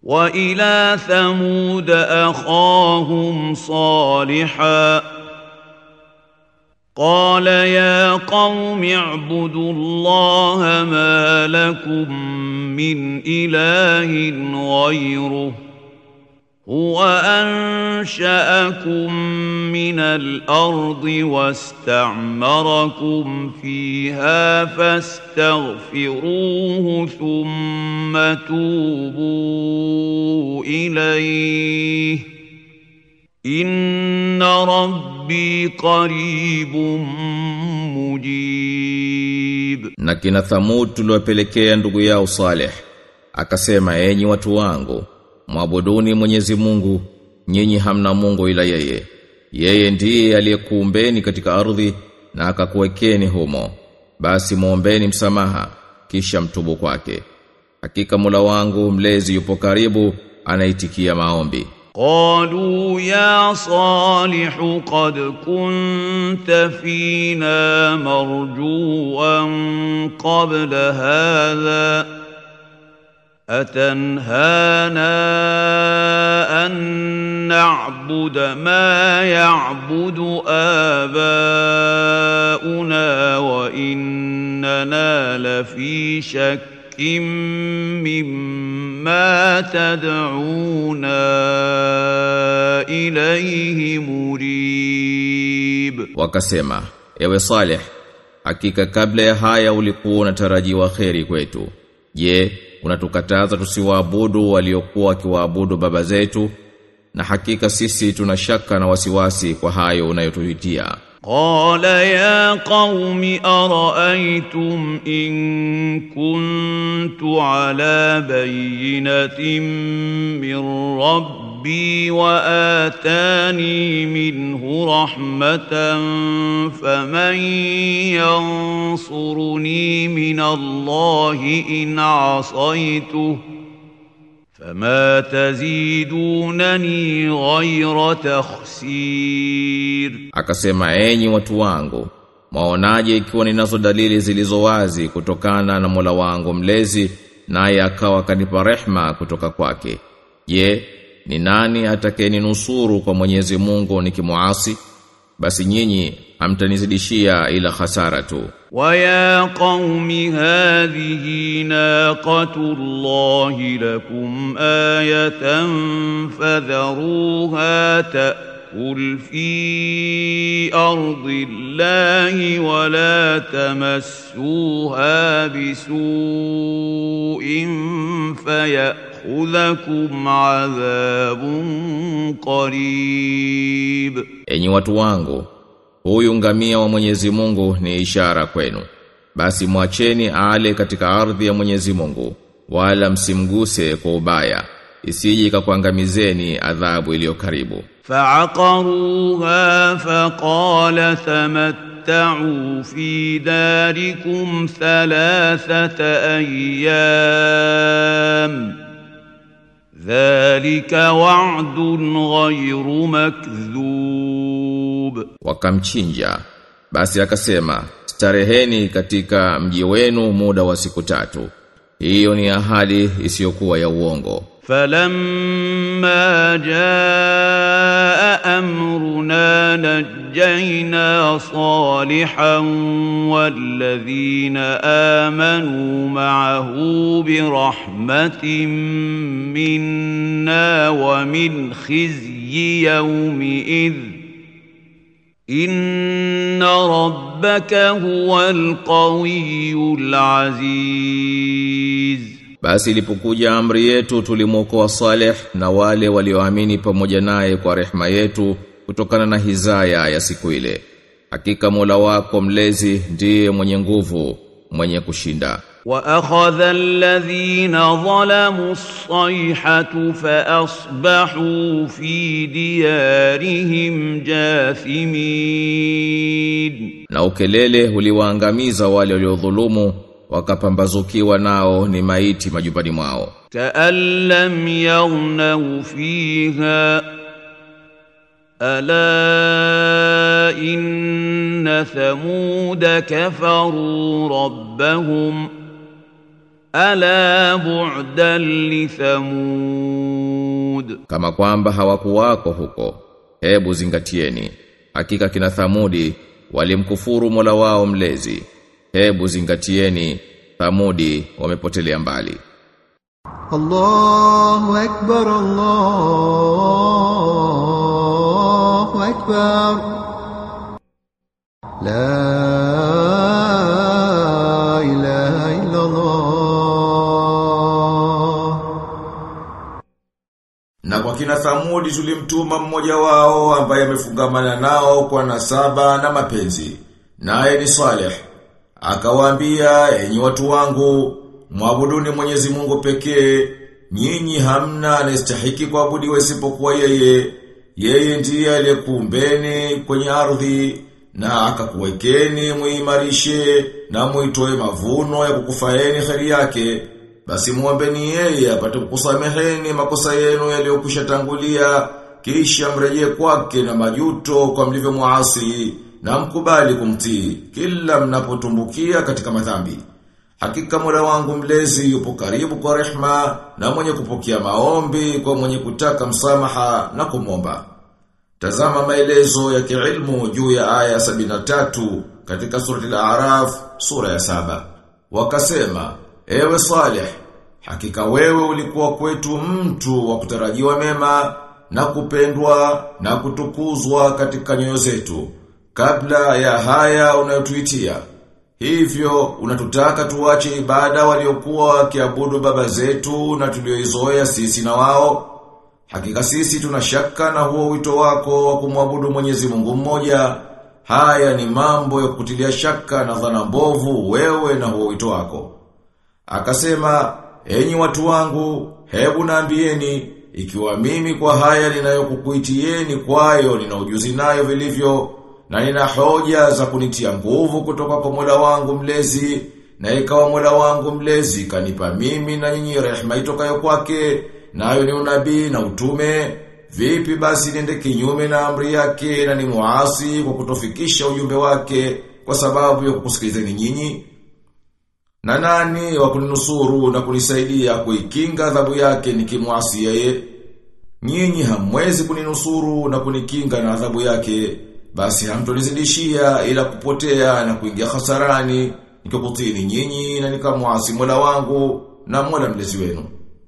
وإلى ثمود أخاهم صالحا قال يا قوم اعبدوا الله ما لكم من إله غيره هو أنشأكم من الأرض واستعمركم فيها فاستغفروه ثم توبوا إليه إن ربي قريب مجيب Na kina Thamud tuliwapelekea ndugu yao Saleh akasema enyi watu wangu mwabuduni Mwenyezi Mungu nyinyi hamna Mungu ila yeye yeye ndiye aliyekuumbeni katika ardhi na akakuwekeni humo basi muombeni msamaha kisha mtubu kwake hakika Mola wangu mlezi yupo karibu anaitikia maombi قالوا يا صالح قد كنت فينا مرجوا قبل هذا أتنهانا أن نعبد ما يعبد آباؤنا وإننا لفي شك مما تدعونا إليه مريب wakasema ewe Saleh hakika kabla ya haya ulikuwa unatarajiwa kheri kwetu je unatukataza tusiwaabudu waliokuwa wakiwaabudu baba zetu na hakika sisi tuna shaka na wasiwasi kwa hayo unayotuhitia قال يا قوم أرأيتم إن كنت على بينة من ربي وآتاني منه رحمة فمن ينصرني من الله إن عصيته فما تزيدونني غير تخسير akasema enyi watu wangu maonaje ikiwa ninazo dalili zilizo wazi kutokana na Mola wangu mlezi naye akawa kanipa rehma kutoka kwake je ni nani atakayeninusuru kwa Mwenyezi Mungu nikimuasi basi nyinyi hamtanizidishia ila hasara tu ويا قوم هذه ناقة الله لكم آية فذروها تأكل في أرض الله ولا تمسوها بسوء فيأخذكم عذاب قريب enyi watu wangu huyu ngamia wa Mwenyezi Mungu ni ishara kwenu basi mwacheni ale katika ardhi ya Mwenyezi Mungu wala msimguse kwa ubaya isije ikakuangamizeni adhabu iliyo karibu فعقروها فقال تمتعوا في داركم ثلاثة أيام ذلك وعد غير مكذوب wakamchinja basi akasema stareheni katika mji wenu muda wa siku tatu hiyo ni ahadi isiyokuwa ya uongo فلما جاء أمرنا نجينا صالحا والذين آمنوا معه برحمة منا ومن خزي يومئذ إن ربك هو القوي العزيز Basi ilipokuja amri yetu tulimwokoa Saleh na wale walioamini pamoja naye kwa rehema yetu kutokana na hizaya ya siku ile. Hakika Mola wako mlezi ndiye mwenye nguvu, mwenye kushinda. وأخذ الذين ظلموا الصيحة فأصبحوا في ديارهم جاثمين Na ukelele uliwaangamiza wale waliodhulumu wakapambazukiwa nao ni maiti majumbani mwao. كأن لم يغنوا فيها ألا إن ثمود كفروا ربهم ألا بعدا لثمود kama kwamba hawakuwako huko hebu zingatieni hakika kina thamudi walimkufuru Mola wao mlezi hebu zingatieni thamudi wamepotelea mbali الله أكبر الله أكبر لا إله إلا الله Na kwa kina Thamudi tulimtuma mmoja wao ambaye amefungamana nao kwa nasaba na mapenzi. Naye ni Saleh. Akawaambia, enyi watu wangu, mwabuduni Mwenyezi Mungu pekee, nyinyi hamna anayestahiki kuabudiwa isipokuwa yeye. Yeye ndiye aliyekuumbeni kwenye ardhi na akakuwekeni muimarishe na muitoe mavuno ya kukufaeni kheri yake. Basi muombeni yeye apate kukusameheni makosa yenu yaliyokwisha tangulia kisha mrejee kwake na majuto kwa mlivyo muasi na mkubali kumtii kila mnapotumbukia katika madhambi. Hakika Mola wangu mlezi yupo karibu kwa rehma na mwenye kupokea maombi kwa mwenye kutaka msamaha na kumomba. Tazama maelezo ya kiilmu juu ya aya 73 katika surati al-A'raf sura ya saba. Wakasema, ewe Saleh, hakika wewe ulikuwa kwetu mtu wa kutarajiwa mema na kupendwa na kutukuzwa katika nyoyo zetu kabla ya haya unayotuitia. Hivyo unatutaka tuache ibada waliokuwa wakiabudu baba zetu na tulioizoea sisi na wao. Hakika sisi tunashaka na huo wito wako wa kumwabudu Mwenyezi Mungu mmoja. Haya ni mambo ya kutilia shaka na dhana mbovu wewe na huo wito wako. Akasema, enyi watu wangu, hebu naambieni, ikiwa mimi kwa haya ninayokukuitieni kwayo nina ujuzi nayo vilivyo, na nina hoja za kunitia nguvu kutoka kwa Mola wangu mlezi, na ikawa Mola wangu mlezi kanipa mimi na nyinyi rehema itokayo kwake, nayo ni unabii na utume, vipi basi niende kinyume na amri yake na ni muasi kwa kutofikisha ujumbe wake kwa sababu ya kukusikilizeni nyinyi? Na nani wa kuninusuru na kunisaidia kuikinga adhabu yake nikimwasi yeye? Nyinyi hamwezi kuninusuru na kunikinga na adhabu yake, basi hamtonizidishia ila kupotea na kuingia hasarani nikikutini nyinyi na nikamwasi Mola wangu na Mola mlezi wenu.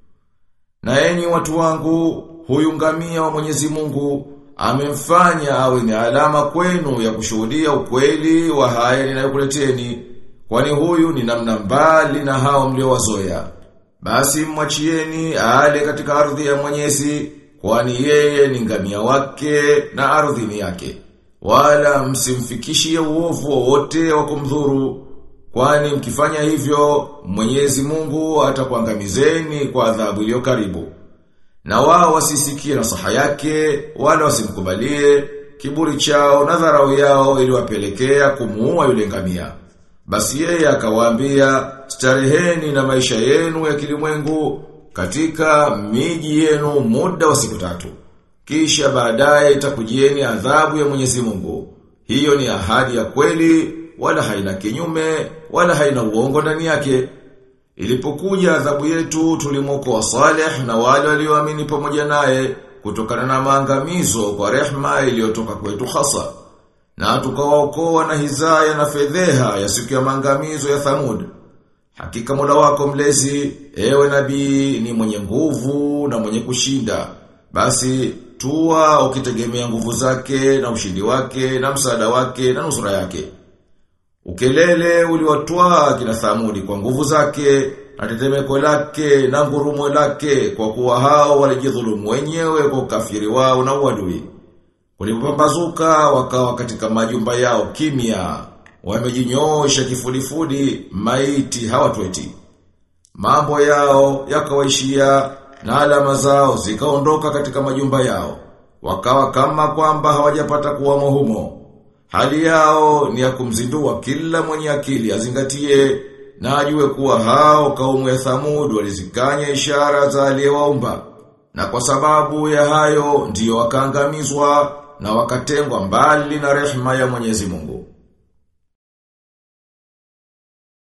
Na enyi watu wangu, huyu ngamia wa Mwenyezi Mungu amemfanya awe ni alama kwenu ya kushuhudia ukweli wa haya ninayokuleteni. Kwani huyu ni namna mbali na hao mliowazoea. Basi mwachieni ale katika ardhi ya Mwenyezi, kwani yeye ni ngamia wake na ardhi ni yake. Wala msimfikishie uovu wowote wa kumdhuru, kwani mkifanya hivyo Mwenyezi Mungu atakuangamizeni kwa adhabu iliyo karibu. Na wao wasisikie nasaha yake, wala wasimkubalie, kiburi chao na dharau yao iliwapelekea kumuua yule ngamia. Basi yeye akawaambia, stareheni na maisha yenu ya kilimwengu katika miji yenu muda wa siku tatu. Kisha baadaye itakujieni adhabu ya Mwenyezi Mungu. Hiyo ni ahadi ya kweli, wala haina kinyume, wala haina uongo ndani yake. Ilipokuja adhabu yetu tulimwokoa Saleh na wale walioamini pamoja naye kutokana na maangamizo kwa rehma iliyotoka kwetu hasa. Na tukawaokoa na hizaya na fedheha ya siku ya maangamizo ya Thamud. Hakika Mola wako mlezi, ewe nabii ni mwenye nguvu na mwenye kushinda. Basi tua ukitegemea nguvu zake na ushindi wake na msaada wake na nusura yake. Ukelele uliwatwaa kina Thamudi kwa nguvu zake na tetemeko lake na ngurumo lake kwa kuwa hao walijidhulumu wenyewe kwa ukafiri wao na uadui. Walipopambazuka wakawa katika majumba yao kimya, wamejinyoosha kifudifudi, maiti hawatweti. Mambo yao yakawaishia na alama zao zikaondoka katika majumba yao, wakawa kama kwamba hawajapata kuwamo humo. Hali yao ni ya kumzindua kila mwenye akili azingatie na ajue kuwa hao kaumu ya Thamud walizikanya ishara za aliyewaumba. Na kwa sababu ya hayo ndiyo wakaangamizwa na wakatengwa mbali na rehema ya Mwenyezi Mungu.